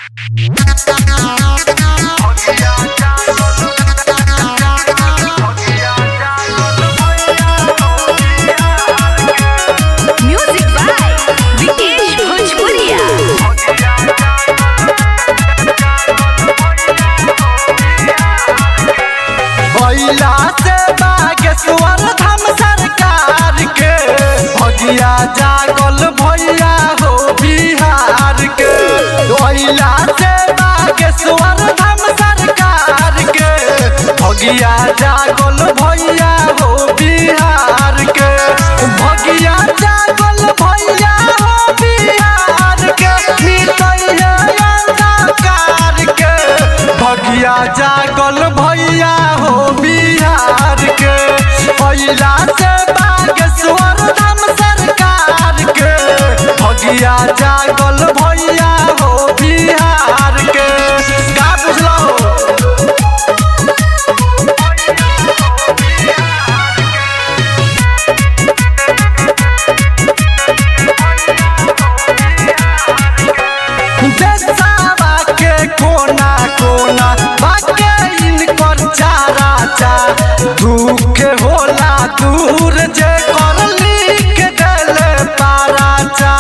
Music by Vikesh Bhojpuria. भैला से बागेश्वर धाम सरकार के भगिया जागल भैया हो बिहार के भैला से बागेश्वर धाम सरकार के भगिया जागल भैया हो बिहार के भगिया जागल भैया हो बिहार के निकैया अंधकार के भगिया जागल भैया हो बिहार के पहिला से बागेश्वर धाम सरकार के भगिया जागल भैया हो बिहार के का बुझलो देशवा के कोना कोना बाके इनकर चारा चा दुख होला दूर जे कर लिख देले पारा चा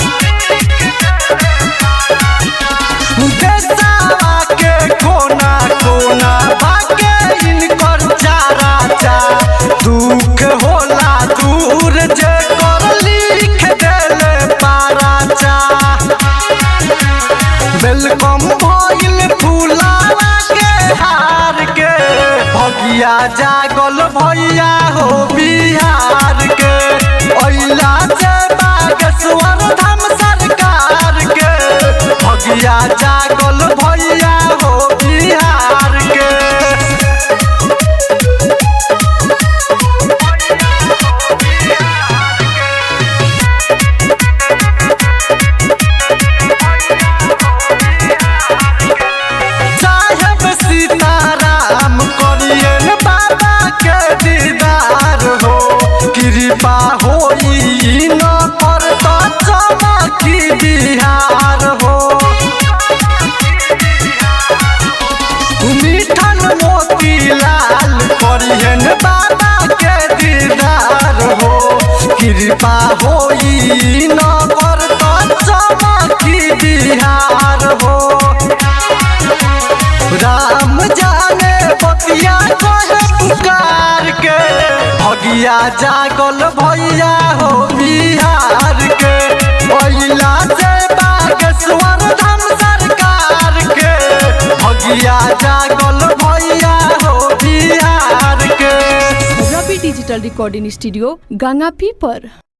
देशवा के कोना कोना बाके इनकर चारा चा दुख होला दूर जे कर लिख देले पारा चा वेलकम भइल फुलावा के हार के भगिया जागल भैया हो बिहार के अइला से बागेश्वर धाम सरकार के भगिया जागल भैया हो बिहार के साहेब सीताराम करियन बाबा के दीदार हो कृपा होई न पर तो चमकी बिहार हो मिठन मोतीलाल करियन बाबा के दीदार हो कृपा होई न पर तो चमकी बिहार हो राम जाने बतिया कहे पुकार के भगिया जागल भैया हो बिहार के पहिला से बागेश्वर धाम सरकार के भगिया जागल भैया हो बिहार के रवि डिजिटल रिकॉर्डिंग स्टूडियो गंगापी पर